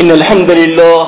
إن الحمد لله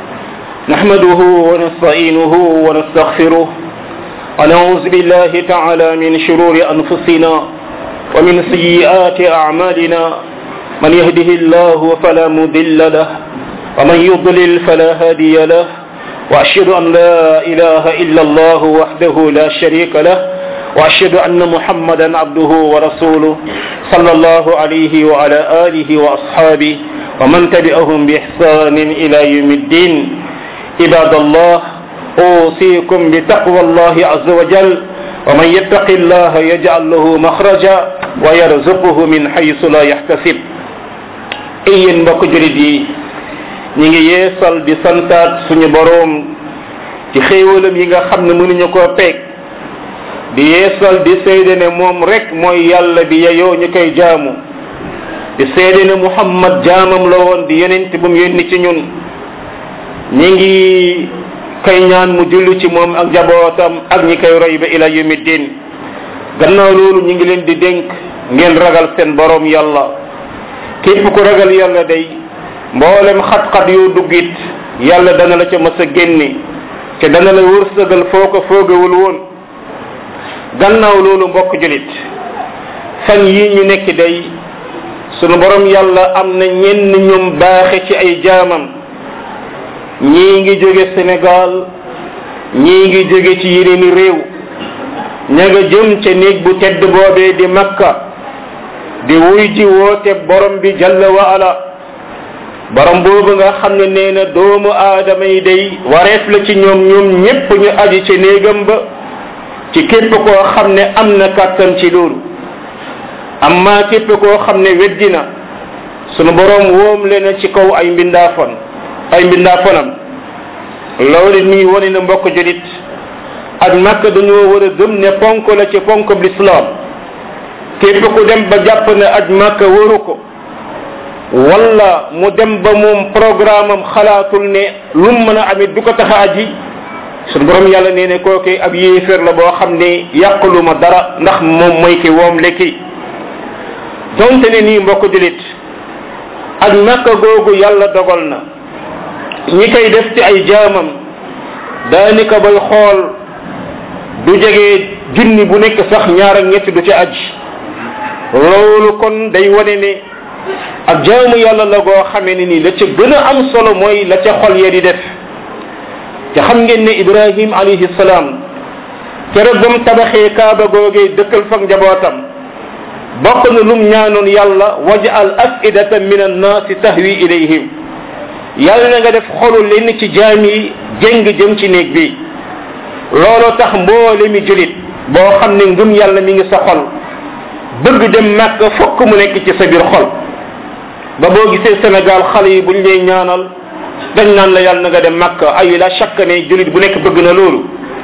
نحمده ونستعينه ونستغفره ونعوذ بالله تعالى من شرور أنفسنا ومن سيئات أعمالنا من يهده الله فلا مضل له ومن يضلل فلا هادي له وأشهد أن لا إله إلا الله وحده لا شريك له وأشهد أن محمدا عبده ورسوله صلى الله عليه وعلى آله وأصحابه ومن تبعهم بإحسان إلى يوم الدين عباد الله أوصيكم بتقوى الله عز وجل ومن يتق الله يجعل له مخرجا ويرزقه من حيث لا يحتسب yéen mbokk julit yi ñi ngi yeesal di santaat suñu boroom ci xéewalam yi nga xam ne mënuñu koo peeg di yeesal di seede ne moom rek mooy yàlla bi yeyoo ñu koy jaamu di seede ne muhammad jaamam la woon di yonent bu mu yónni ci ñun ñi ngi kay ñaan mu julli ci moom ak jabootam ak ñi koy roy ba ila yawmi din gannaaw loolu ñi ngi leen di dénk ngeen ragal seen boroom yàlla képp ku ragal yàlla day mboolem xat-xat yoo duggit yàlla dana la ca mës a génne te dana la wërsëgal foo ko foogawul woon gannaaw loolu mbokk julit fan yi ñu nekk day sunu borom yàlla am na ñenn ñoom baaxe ci ay jaamam ñii ngi jóge Sénégal ñii ngi jóge ci yeneeni réew ña nga jëm ca néeg bu tedd boobee di Makka di wuy ji woote borom bi jalla wa ala borom boobu nga xam ne nee na doomu aadama yi day wareef la ci ñoom ñoom ñépp ñu aji ci néegam ba ci képp koo xam ne am na kàttan ci loolu amma képp koo xam ne weddi na sunu borom woom le na ci kaw ay mbindaafon ay mbindaafonam loolu mi ngi wane na mbokk julit ak makka dañoo war a gëm ne ponk la ci ponk l'islam képp ku dem ba jàpp ne aj makka waru ko wala mu dem ba moom programme am xalaatul ne lu mu mën a amit du ko tax a aji suñu borom yàlla nee ne kooke ab yéeféer la boo xam ne yàqulu ma dara ndax moom mooy ki woom lekki donte ne nii mbokk julit ak makka googu yàlla dogal na ñi koy def ci ay jaamam daanaka bay xool du jege junni bu nekk sax ñaar ak ñett du ci aj loolu kon day wane ne ak jaamu yàlla la goo xamee ne nii la ca gën a am solo mooy la ca xol ya di def te xam ngeen ne ibrahim alayhi salaam keroog ba mu tabaxee kaaba googee dëkkal fak njabootam bokk na lum ñaanoon yàlla wajal afidatan min annaasi tahwi ilayhim yàlla na nga def xolu lenn ci jaam yi jéng jëm ci néeg bi looloo tax mboole mi julit boo xam ne ngëm yàlla mi ngi sa xol bëgg dem màkk fokk mu nekk ci sa biir xol ba boo gisee Sénégal xale yi buñ lay ñaanal dañ naan la yàlla na nga dem màkk ay la chaque ne julit bu nekk bëgg na loolu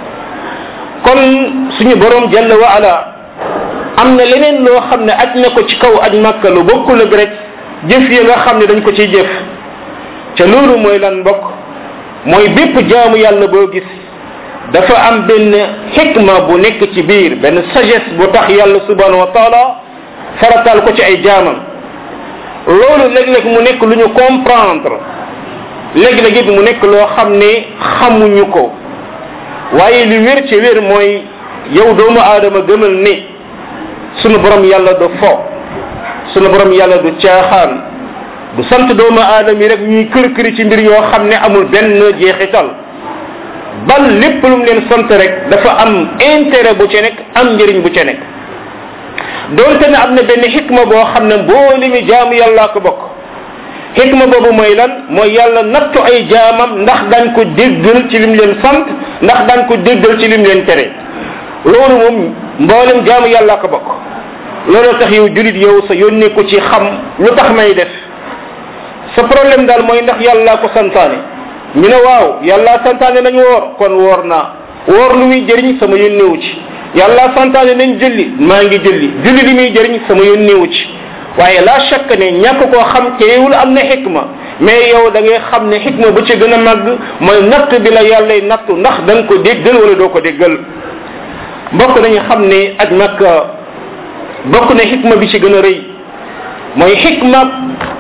kon suñu borom jalla wa ala am na leneen loo xam ne aj na ko ci kaw aj màkka lu bokkul ak rek jëf yi nga xam ne dañ ko ciy jëf ca loolu mooy lan mbokk mooy bépp jaamu yàlla boo gis dafa am benn xikma bu nekk ci biir benn sagesse bu tax yàlla subhanahu wa taala faratal ko ci ay jaamam loolu léeg-léeg mu nekk lu ñu comprendre léeg-léeg it mu nekk loo xam ne xamuñu ko waaye li wér ci wér mooy yow doomu aadama gëmal ne sunu borom yàlla du fo sunu borom yàlla du caaxaan du sant doomu aadama yi rek ñuy kër këri ci mbir yoo xam ne amul benn jeexital bal lépp lu mu leen sant rek dafa am intérêt bu ci nekk am njëriñ bu ci nekk doonte ne am na benn xikma boo xam ne mbooli mi jaamu yàllaa ko bokk xikma boobu mooy lan mooy yàlla nattu ay jaamam ndax dañ ko déggal ci lim leen sant ndax dañ ko déggal ci lim leen tere loolu moom mboolem jaamu yàllaa ko bokk loolu tax yow julit yow sa yónnee ko ci xam lu tax may def sa problème daal mooy ndax yàllaa ko santaane ñu ne waaw yàlla santaane nañ woor kon woor naa woor lu muy jëriñ sama yónnewu ci yàlla santaane nañ julli maa ngi julli julli li muy jëriñ sama yónnewu ci waaye la chaque ne ñàkk koo xam teewul am na xikma mais yow da ngay xam ne xikma bu ci gën a màgg mooy natt bi la yàllay nattu ndax da nga ko déggal wala doo ko déggal mbokk nañu xam ne ak makka bokk na xikma bi ci gën a rëy mooy xikma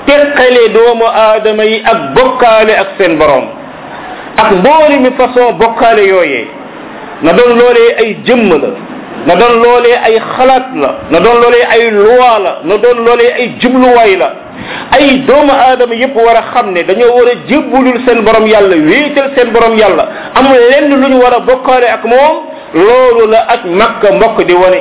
teqale doomu aadama yi ak bokkaale ak seen borom ak mbooli mi façon bokkaale yooyee na doon loolee ay jëmm la na doon loolee ay xalaat la na doon loolee ay loi la na doon loolee ay jubluwaay la ay doomu aadama yépp war a xam ne dañoo war a jébbulul seen borom yàlla wéetal seen borom yàlla amul lenn lu ñu war a bokkaale ak moom loolu la aj makka mbokk di wane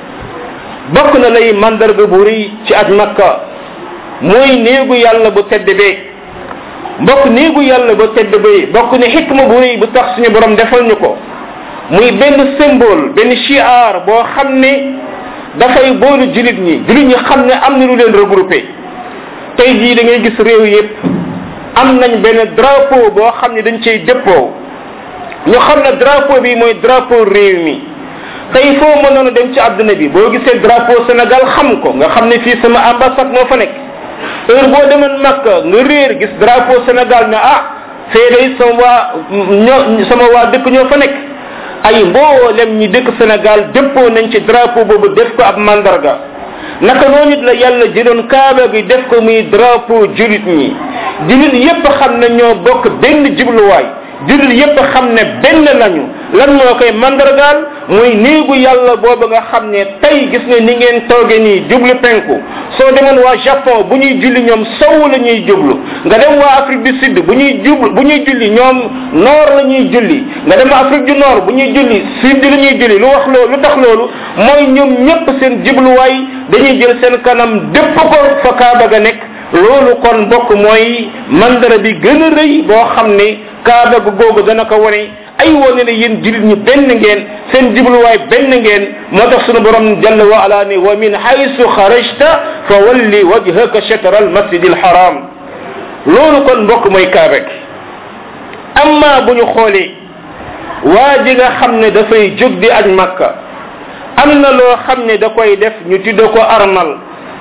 bokk na lay mandarga bu rëy ci aj makka mooy néegu yàlla bu tedd bee mbokk néegu yàlla bu tedd bee bokk ne xikma bu rëy bu tax suñu borom defal ñu ko muy benn symbole benn chiar boo xam ne dafay boolu julit ñi julit ñi xam ne am na lu leen regroupé tey jii da ngay gis réew yépp am nañ benn drapeau boo xam ne dañ cay dëppoo ñu xam ne drapeau bi mooy drapeau réew mi tey foo mënoon a dem ci àdduna bi boo gisee drapeau Sénégal xam ko nga xam ne fii sama ambassade moo fa nekk heure boo demoon Makka nga réer gis drapeau Sénégal ne ah fee day sama waa ñoo sama waa dëkk ñoo fa nekk ay mboolem ñi dëkk Sénégal dëppoo nañ ci drapeau boobu def ko ab mandarga naka noonu it la yàlla jëloon kaaba gi def ko muy drapeau julit ñi julit yépp xam ne ñoo bokk benn jubluwaay julit yépp xam ne benn lañu lan moo koy mandargaal muy néegu yàlla boobu nga xam ne tey gis nga ni ngeen tooge nii jublu penku soo demoon waa Japon bu ñuy julli ñoom sow la ñuy jublu nga dem waa Afrique du Sud bu ñuy jublu bu ñuy julli ñoom nord la ñuy julli nga dem Afrique du Nord bu ñuy julli sud la ñuy julli lu wax loolu lu tax loolu mooy ñoom ñépp seen jubluwaay dañuy jël seen kanam dépp ko fa kaaba ga nekk loolu kon mbokk mooy mandara bi gën a rëy boo xam ne kaaba gu googu dana ko wane ay wane ne yéen julit ñi benn ngeen seen jubluwaay benn ngeen moo tax sunu borom jalla wa ala ne wa min haysu xarajta fa walli wajhaka shatra al masjid al haram loolu kon mbokk mooy kaaba gi amma bu ñu xoolee waa ji nga xam ne dafay jóg di aj makka am na loo xam ne da koy def ñu tudde ko armal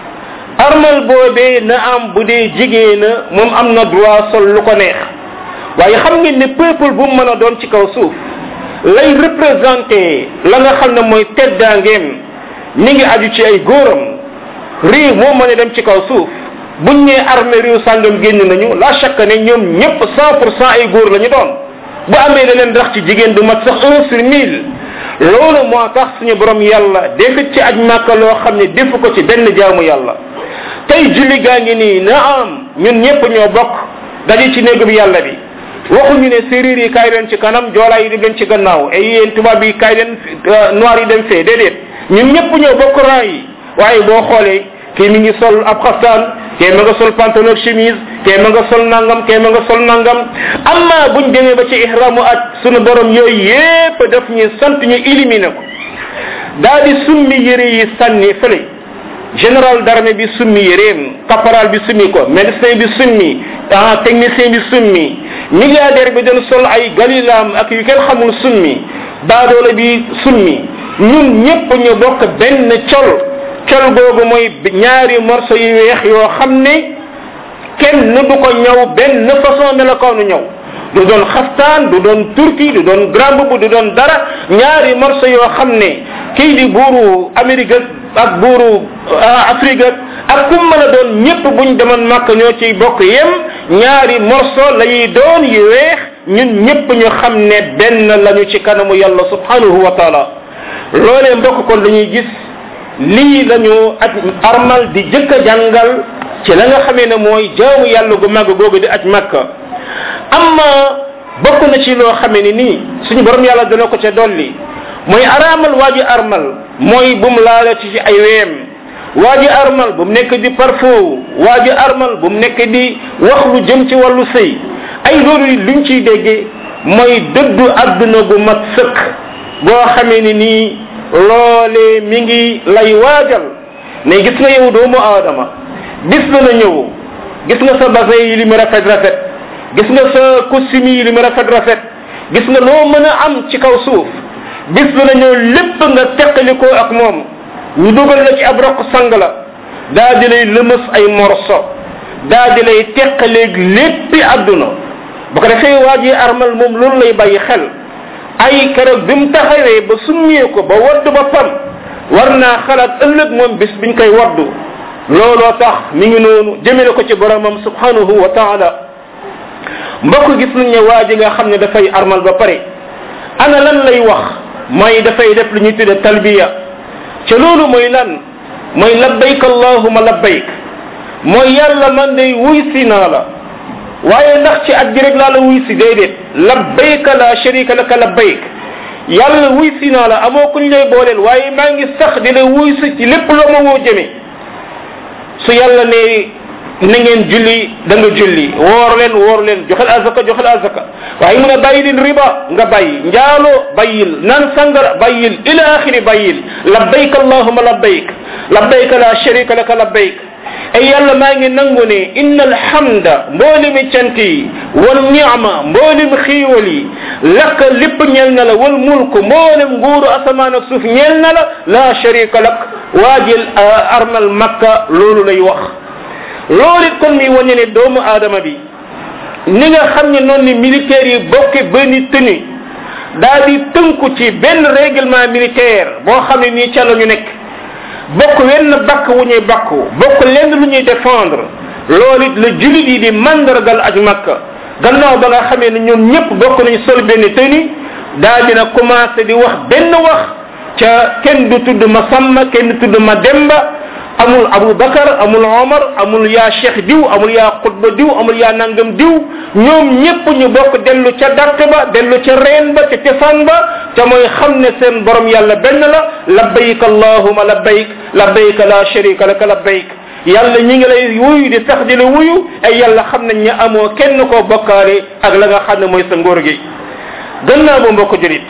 armal boobee na am bu dee jigéena moom am na droit sol lu ko neex waaye xam ngeen ne peuple bu mu mën a doon ci kaw suuf lay représenté la nga xam ne mooy teddaangeem mi ngi aju ci ay góoram réew moo mën a dem ci kaw suuf buñ nee armée réew sàngam génn nañu la chaque ne ñoom ñëpp cent pour cent ay góor la ñu doon bu amee leneen rax ci jigéen du mat sax un sur mille loolu moo tax suñu borom yàlla defit ci aj màkka loo xam ne defu ko ci benn jaamu yàlla tey julli gaa ngi nii na am ñun ñëpp ñoo bokk daje ci néegu bi yàlla bi waxuñu ne séeréer yi kaay leen ci kanam joolaa yi dem leen ci gannaaw ay yéen tubaab yi kaay leen noir yi dem fee déedéet ñun ñëpp ñoo bokk rang yi waaye boo xoolee kii mi ngi sol ab xaftaan kee ma nga sol pantalon chemise kee ma nga sol nangam kee ma nga sol nangam amma buñ demee ba ci ihramu at sunu borom yooyu yépp daf ñu sant ñu éliminer ko daa di summi yére yi sànni fële général d'armée bi summi yéreem caporal bi summi ko médecin bi summi ah technicien bi summi milliardaire bi doon sol ay galilaam ak yu kenn xamul summi baadoole bi summi ñun ñépp ñu bokk benn col col googu mooy ñaari morceau yu weex yoo xam ne kenn du ko ñëw benn façon melokaanu ñëw du doon xaftaan du doon turki du doon grand boubou du doon dara ñaari morceau yoo xam ne kii di buuru Amérique ak buuru Afrique ak kum mën a doon ñépp buñ demoon màkk ñoo ciy bokk yem ñaari morceau la ñuy doon yu weex ñun ñépp ñu xam ne benn lañu ci kanamu yàlla subhanahu wa taala loolee mbokk kon dañuy gis lii lañu aj armal di jëkk a jàngal ci la nga xamee ne mooy jaamu yàlla gu màgg googu di aj makka amma bokk na ci loo xamee ni nii suñu borom yàlla dana ko ca dolli mooy araamal waa ji armal mooy bu mu laalati ci ay weem waa ji armal bu mu nekk di parfum waa ji armal bu mu nekk di wax lu jëm ci wàllu sëy ay loolu luñ ciy déggee mooy dëddu àdduna gu mat sëkk boo xamee ni nii loolee mi ngi lay waajal ne gis nga yow doomu aadama bis dana ñëw gis nga sa basin yi li mu rafet rafet gis nga sa costume yi li mu rafet rafet gis nga loo mën a am ci kaw suuf bis dana ñëw lépp nga teqalikoo ak moom ñu dugal la ci ab rokk sang la daa di lay lëmës ay morso daa di lay teqaleeg léppi àdduna bu ko defee waa ji armal moom loolu lay bàyyi xel ay keroog bi mu taxawee ba summee ko ba wadd boppam war naa xalaat ëllëg moom bis biñ koy waddu looloo tax mi ngi noonu jëmale ko ci boromam subhanahu wa taala mbokk gis nañ ne waa ji nga xam ne dafay armal ba pare ana lan lay wax mooy dafay def lu ñuy tudde talbiya ca loolu mooy lan mooy labbayk allahuma labbayk mooy yàlla man day wuy si naa la waaye ndax ci at gi rek laa la wuy si déedéet labbayka la sharika laka labbayk yàlla wuy si naa la amoo kuñ lay booleel waaye maa ngi sax di la wuy si ci lépp loo ma woo jëme su yàlla ne na ngeen julli da nga julli woor leen woor leen joxel azaka joxel azaka waaye mu ne bàyyi leen riba nga bàyyi njaaloo bàyyil naan sangara bàyyil ila axiri bàyyil labbayk allahuma labbayk labbayk la sharika laka labbayk ay yàlla maa ngi nangu ne inna alhamda mboolimi cant yi wal niama mboolim xiiwal yi lakk lépp ñeel na la wal mulk mboolem nguuru asamaan ak suuf ñeel na la la sharika lak waajil armal makka loolu lay wax loolu it kon mi wane ne doomu aadama bi ni nga xam ne noonu ni militaires yi bokke benn tenue daa di tënku ci benn règlement militaire boo xam ne nii ca la ñu nekk bokk wenn bakk wu ñuy bakku bokk lenn lu ñuy défendre loolu it la julit yi di mandargal aj makka gannaaw ba nga xamee ne ñoom ñëpp bokk nañ sol benn tenue daa dina commencé di wax benn wax ca kenn du tudd ma sàmma kenn du tudd ma demba amul abou bakar amul omar amul yaa cheikh diw amul yaa xutba diw amul yaa nangam diw ñoom ñëpp ñu bokk dellu ca dàtt ba dellu ca reen ba ca cosaan ba ca mooy xam ne seen borom yàlla benn la labbayk allahuma labbayk labbayk la sharika laka labbayk yàlla ñi ngi lay wuyu di sax di la wuyu ay yàlla xam nañ ne amoo kenn koo bokkaale ak la nga xam ne mooy sa ngóor gi gannaaw ba mbokk julit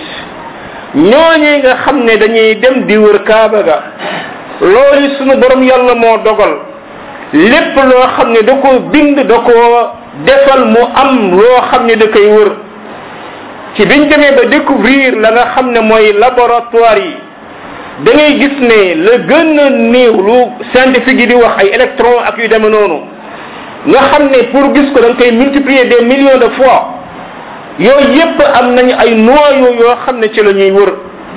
ñooñi nga xam ne dañuy dem di wër kaaba ga loolu sunu borom yàlla moo dogal lépp loo xam ne da ko bind da ko defal mu am loo xam ne da koy wër ci biñ demee ba découvrir la nga xam ne mooy laboratoire yi da ngay gis ne la gën a néew lu scientifique yi di wax ay électron ak yu demee noonu nga xam ne pour gis ko da nga koy multiplier des millions de fois yooyu yépp am nañu ay noyaux yoo xam ne ci la ñuy wër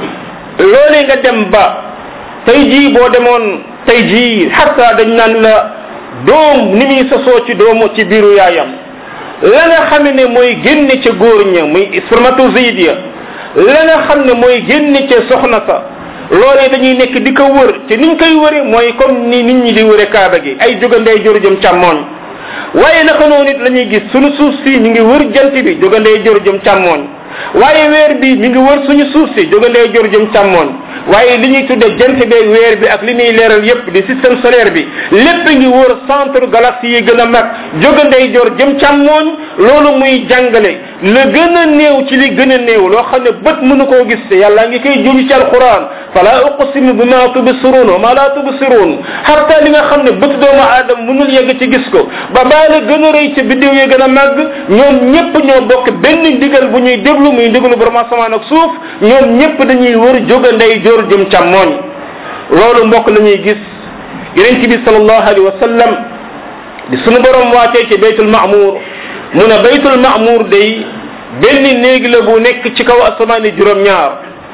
loolee nga dem ba tey jii boo demoon tey jii xatta dañ naan la doom ni muy sosoo ci doomu ci biiru yaayam la nga xam ne mooy génne ca góor ña muy spermatozoïde ya la nga xam ne mooy génne ca soxna sa loolee dañuy nekk di ko wër te niñ koy wëre mooy comme ni nit ñi di wëre kaaba gi ay jógandey jor jëm càmmooñ waaye naka noonu it la ñuy gis suñu suuf si mi ngi wër jant bi jógandey jor jëm càmmooñ waaye weer bi mi ngi wër suñu suuf si jógandey jor jëm càmmooñ waaye li ñuy tudde jant beeg weer bi ak li muy leeral yépp di système solaire bi lépp ngi wër centre galaxie yi gën a mag jógandey jor jëm càmmooñ loolu muy jàngale la gën a néew ci li gën a néew loo xam ne bët mënu koo gis te yàlla ngi koy juñu ci alquran fala uqsimu bima tubsirun wa ma la tubsirun xarta li nga xam ne bët doomu aadama mënul yegg ci gis ko ba baa la gën a rëy ca biddiw yi gën a màgg ñoom ñëpp ñoo bokk benn ndigal bu ñuy déglu muy ndigalu borom asamaan ak suuf ñoom ñëpp dañuy wër jógandey jor jëm càmmooñ loolu mbokk la ñuy gis yeneen bi sallallahu alayhi wa sallam di sunu borom waatee ci baytul ma'mur mu ne baytul ma'mur day benn néeg la bu nekk ci kaw asamaani juróom-ñaar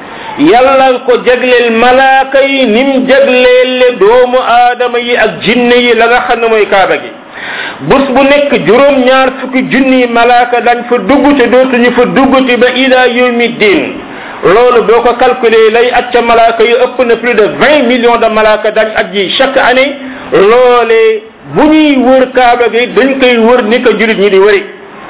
yàlla ko jagleel malaaka yi nim jagleele doomu aadama yi ak jinne yi la nga xam ne mooy kaaba gi bés bu nekk juróom-ñaar fukki junni malaaka dañ fa dugg te dootuñu fa duggati ba ila yawmi din loolu boo ko calculer lay at ca malaaka yi ëpp na plus de vingt millions de malaaka dañ at ji chaque année loolee bu ñuy wër kaaba gi dañ koy wër ni ko julit ñi di wëri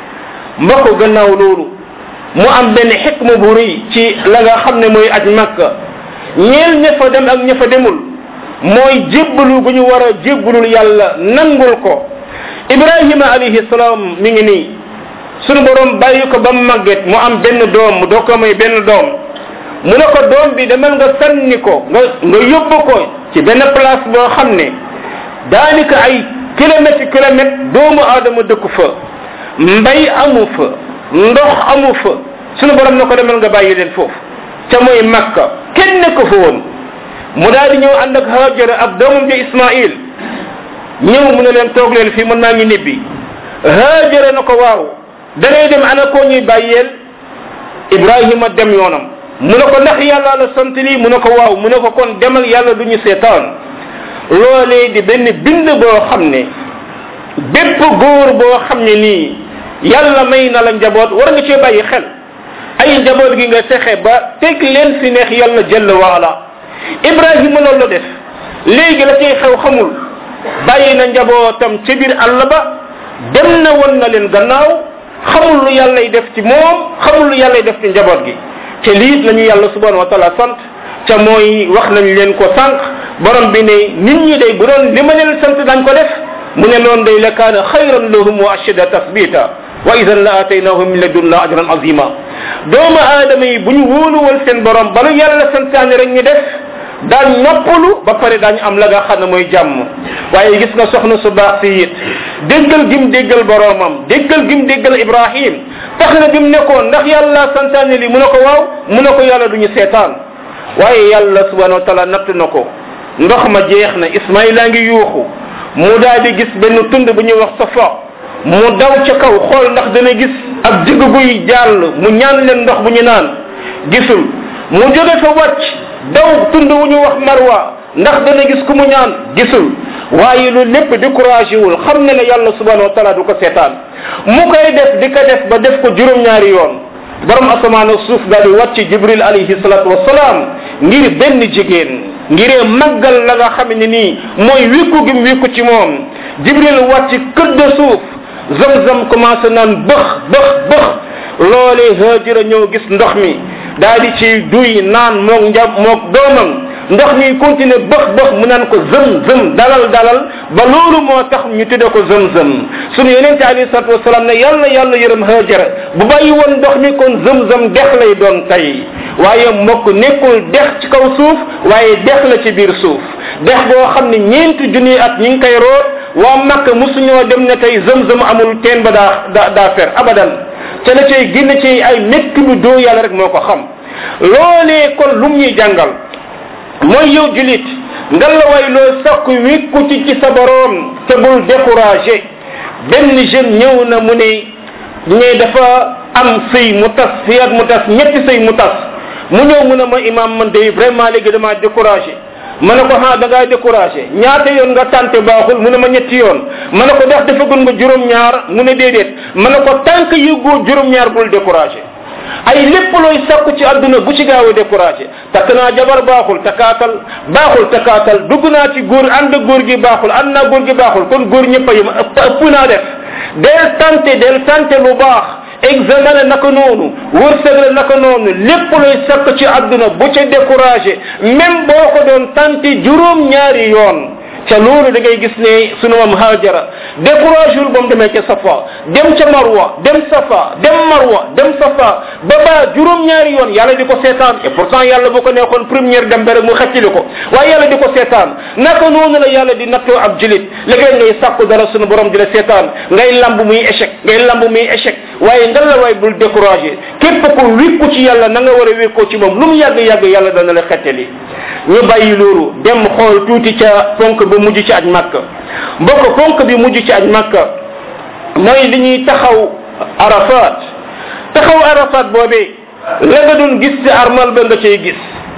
mbokk gannaaw loolu mu am benn xikma bu rëy ci la nga xam ne mooy aj makka ñeel ña fa dem ak ña fa demul mooy jébbalu gu ñu war a jébbalul yàlla nangul ko ibrahima alayhi salaam mi ngi nii sunu borom bàyyi ko ba màgget mu am benn doom mu doo ko may benn doom mu ne ko doom bi demal nga sànni ko nga nga yóbbu ko ci benn place boo xam ne daanaka ay kilomètre kilomètre doomu aadama dëkku fa mbay amu fa ndox amu fa sunu borom ne ko demal nga bàyyi leen foofu ca mooy makka kenn nekk fa woon mu daal di ñëw ànd ak hajara ak doomam ja ismail ñëw mu ne leen toog leen fii mën naa ngi nibbi hajara na ko waaw da ngay dem ana koo ñuy bàyyeel ibrahima dem yoonam mu ne ko ndax yàlla la sant lii mu ne ko waaw mu ne ko kon demal yàlla du ñu seetaan loolee di benn bind boo xam ne bépp góor boo xam ne nii yàlla may na la njaboot war nga cee bàyyi xel ay njaboot gi nga fexe ba teg leen fi neex yàlla jalla waala ibrahima loolu la def léegi la cay xew xamul bàyyi na njabootam ci biir àll ba dem na won na leen gannaaw xamul lu yàllay def ci moom xamul lu yàllay def ci njaboot gi te lii la ñu yàlla subhanahu wa taala sant ca mooy wax nañ leen ko sànq borom bi ne nit ñi day bu doon li ma leen sant dañ ko def mu ne loon day la kaana xayran lahum wa ashada tasbita wa idan la ataynahum min ladunna ajran azima doomu aadama yi bu ñu wóoluwal seen borom balu yàlla santaane rek ñu def daañ noppalu ba pare daañu am la nga xam ne mooy jàmm waaye gis nga soxna su baax si it déggal gim déggal boromam déggal gim déggal ibrahim tax na bim nekkoon ndax yàlla santaane li mu ne ko waaw mu ne ko yàlla duñu seetaan waaye yàlla subhanahu wa taala natt na ko ndox ma jeex na ismaila ngi yuuxu mu daal di gis benn tund bu ñuy wax safa mu daw ca kaw xool ndax dana gis ab digg guy jàll mu ñaan leen ndox bu ñu naan gisul mu jóge fa wàcc daw tund wu ñu wax marwa ndax dana gis ku mu ñaan gisul waaye loolu lépp découragé wul xam ne ne yàlla subhanahu wa taala du ko seetaan mu koy def di ko def ba def ko juróom-ñaari yoon borom asamaan ak suuf daal di wàcc jibril alayhi salatu wasalaam ngir benn jigéen ngiree màggal la nga xam ne nii mooy wékku gim wékku ci moom jibril wàcc këdd suuf zam-zam commencé naan bëx bëx bëx loolee hajira ñëw gis ndox mi daal di ci duy naan moog njab moog doomam ndox mi continué bëx bëx mu naan ko zëm zëm dalal dalal ba loolu moo tax ñu tudde ko zëm zëm sunu yonente alayhi salatu wasalaam ne yàlla yàlla yërëm hajara bu bàyyi woon ndox mi kon zëm zëm dex lay doon tey waaye mbokk nekkul dex ci kaw suuf waaye dex la ci biir suuf dex boo xam ne ñeenti junniy at ñi ngi koy root waa makk musuñoo dem ne tey zëm zëm amul teen ba daa daa daa fer abadan te la cay génn ci ay métti lu doo yàlla rek moo ko xam loolee kon lum ñuy jàngal mooy yow julit nga la way loo sakk wékku ci ci sa boroom te bul découragé benn jeune ñëw na mu ne ne dafa am sëy mu tas sëy ak mu tas ñetti sëy mu tas mu ñëw mu ne ma imam man day vraiment léegi dama découragé ma ne ko ha da ngaa découragé ñaata yoon nga tante baaxul mu ne ma ñetti yoon ma ne ko ndax dafa gën nga juróom-ñaar mu ne déedéet ma ne ko tànk yëgoo juróom-ñaar bul découragé ay lépp looy sakku ci àdduna bu ci gaaw a découragé takk naa jabar baaxul takkaatal baaxul takkaatal dugg naa ci góor ànd góor gi baaxul ànd naa góor gi baaxul kon góor ñëpp a yem ëpp ëpp naa def del tante del tante lu baax examen la naka noonu wërsëg la naka noonu lépp looy sakk ci àdduna bu ca découragé même boo ko doon tante juróom ñaari yoon ca loolu da ngay gis ne sunu mam hajara découragé wul ba mu demee ca safa dem ca marwa dem safa dem marwa dem safa ba ba juróom-ñaari yoon yàlla di ko seetaan et pourtant yàlla bu ko neexoon première dem ba rek mu xeccili ko waaye yàlla di ko seetaan naka noonu la yàlla di nattoo ab julit léegi ngay sàkku dara sunu borom di la seetaan ngay lamb muy échec ngay lamb muy échec waaye ngal la waay bul découragé képp ku wékku ci yàlla na nga war a wékkoo ci moom lu mu yàgg yàgg yàlla dana la xettali ñu bàyyi loolu dem xool tuuti ca ponk ba mujj ci aj màkk mbokk ponk bi mujj ci aj màkk mooy li ñuy taxaw arafat taxaw arafat boobee la nga doon gis ci armal ba nga cay gis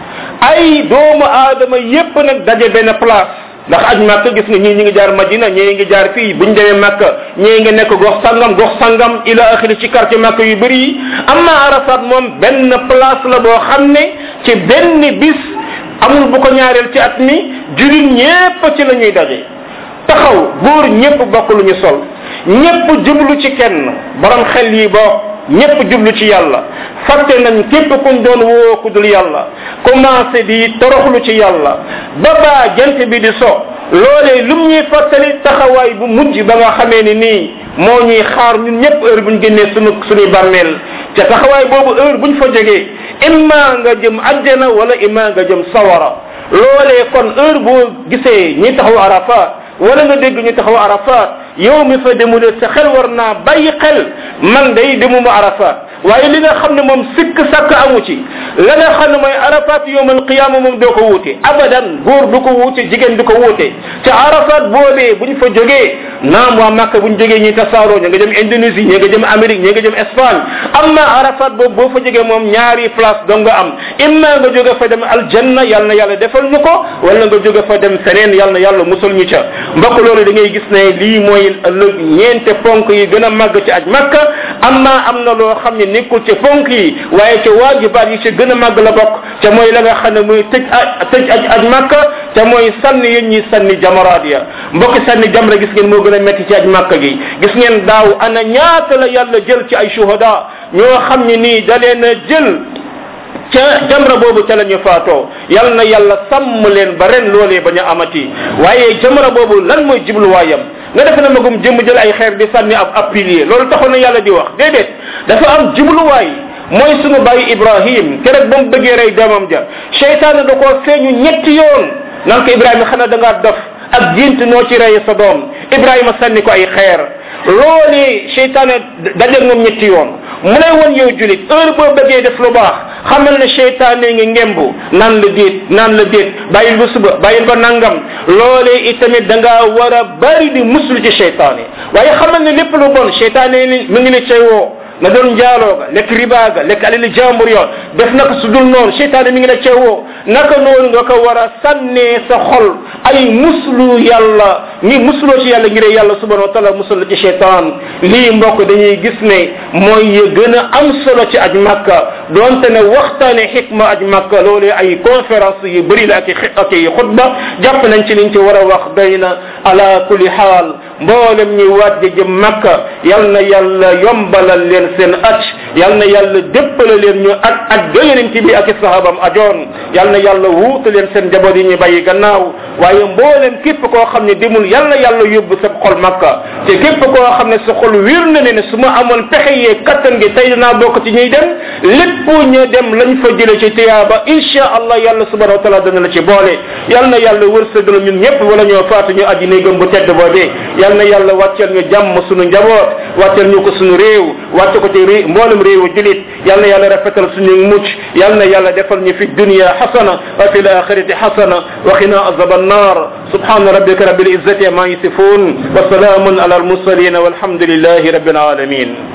ay doomu aadama yépp nag daje benn place ndax aj màkk gis nga ñii ñi ngi jaar madina ñii ngi jaar fii buñ demee màkk ñii ngi nekk gox sangam gox sangam ila axiri ci quartier màkk yu bëri yi amma arafat moom benn place la boo xam ne ci benn bis amul bu ko ñaareel ci at mi julit ñépp ci la ñuy daje taxaw góor ñépp bokk lu ñu sol ñépp jublu ci kenn borom xel yi bokk ñépp jublu ci yàlla fàtte nañ képp kuñ doon woo ku dul yàlla commencé di toroxlu ci yàlla ba baa jant bi di so loolee lum ñuy fàttali taxawaay bu mujj ba nga xamee ni nii moo ñuy xaar ñun ñépp heure buñ génnee sunu suñuy bàmmeel ca taxawaay boobu heure buñ fa jógee imma nga jëm àjjana wala imma nga jëm sawara loolee kon heure boo gisee ñi taxaw arafat wala nga dégg ñu taxaw arafat yow mi fa demule sa xel war naa bàyyi xel man day demuma arafat waaye li nga xam ne moom sikk sàkk amu ci la nga xam ne mooy arafat yowmal qiyama moom doo ko wuute abadan góor du ko wuute jigéen du ko wuute te arafat boobee buñ fa jógee naam waa Makka buñ jógee ñi tasaaroo ña nga jëm Indonésie ña nga jëm Amérique ña nga jëm Espagne amma arafat boobu boo fa jógee moom ñaari place dong nga am imma nga jóge fa dem aljanna yal na yàlla defal ñu ko wala nga jóge fa dem feneen yal na yàlla musal ñu ca mbokk loolu da ngay gis ne lii mooy ëllëg ñeente ponk yi gën a màgg ci aj makka amma am na loo xam ne nekkul ci ponk yi waaye ca waajibaat yi ci gën a màgg la bokk ca mooy la nga xam ne mooy tëj a tëj aj aj makka ca mooy sànni yéen ñi sànni jamaraat ya mbokki sànni jamra gis ngeen moo gën a metti ci aj makka gi gis ngeen daaw ana ñaata la yàlla jël ci ay shuhada ñoo xam ne nii da leen a jël ca jamra boobu ca la ñu faatoo yal na yàlla sàmm leen ba ren loolee bañ a amati waaye jamra boobu lan mooy jibluwaayam nga defe na magum jëmm jël ay xeer di sànni ab ab pilier loolu taxoon na yàlla di wax déedéet dafa am jibluwaay mooy sunu bàyyi ibrahim keroog ba mu bëggee rey doomam ja cheytaane da koo feeñu ñetti yoon nan ko ibrahima xanaa da ngaa dof ak gént noo ci rey sa doom ibrahima sànni ko ay xeer loolee cheytaane dajeeg moom ñetti yoon mu lay won yow julit heure boo bëggee def lu baax xamal ne cheytaane ngi ngembu naan la déet naan la déet bàyyil ba suba bàyyil ba nangam loolee itamit da ngaa war a bari di muslu ci cheytaane waaye xamal ne lépp lu bon cheytaane ni mu ngi ne cay woo na doon njaaloo ga lekk riba ga lekk alali jàmbur yo def naka su dul noonu cheytaane mi ngi la ceewoo naka noonu nga ko war a sànnee sa xol ay muslu yàlla ni musloo ci yàlla ngir yàlla subhanahu wa taala musul la ci cheytaan lii mbokk dañuy gis ne mooy ya gën a am solo ci aj makka donte ne waxtaane xikma aj makka loolee ay conférence yu bëri la ak i ak i xutba jàpp nañ ci liñ ci war a wax doy na ala kulli xaal mboolem ñi waaj jëm makka yal na yàlla yombalal leen seen aj yal na yàlla déppale leen ñu aj aj ga yonent bi ak i sahabam ajoon yal na yàlla wuutu leen seen njaboot yi ñu bàyyi gannaaw waaye mboolem képp koo xam ne demul yàlla yàlla yóbbu sa xol makka te képp koo xam ne sa xol wér na ne ne su ma amoon pexe yee kattan gi tey dinaa bokk ci ñuy dem lépp ñu dem lañ fa jële ci tiyaaba insha allah yàlla subhanahu wa taala dana la ci boole yal na yàlla wërsëgal ñun ñëpp wala ñoo faatu ñu aji néegam bu tedd boobee yal na yàlla wàcceel ñu jàmm sunu njaboot wàcceel ñu ko sunu réew wàcce ko ci ré mboolem réewu julit yal na yàlla rafetal suñu mucc yal na yàlla defal ñu fi dunia xasana wa fi laxirati xasana wa qina azaba annar subhana rabbika rabbil izzati ma yasifun wa salamun ala almursalin walhamdulillahi rabbil alamin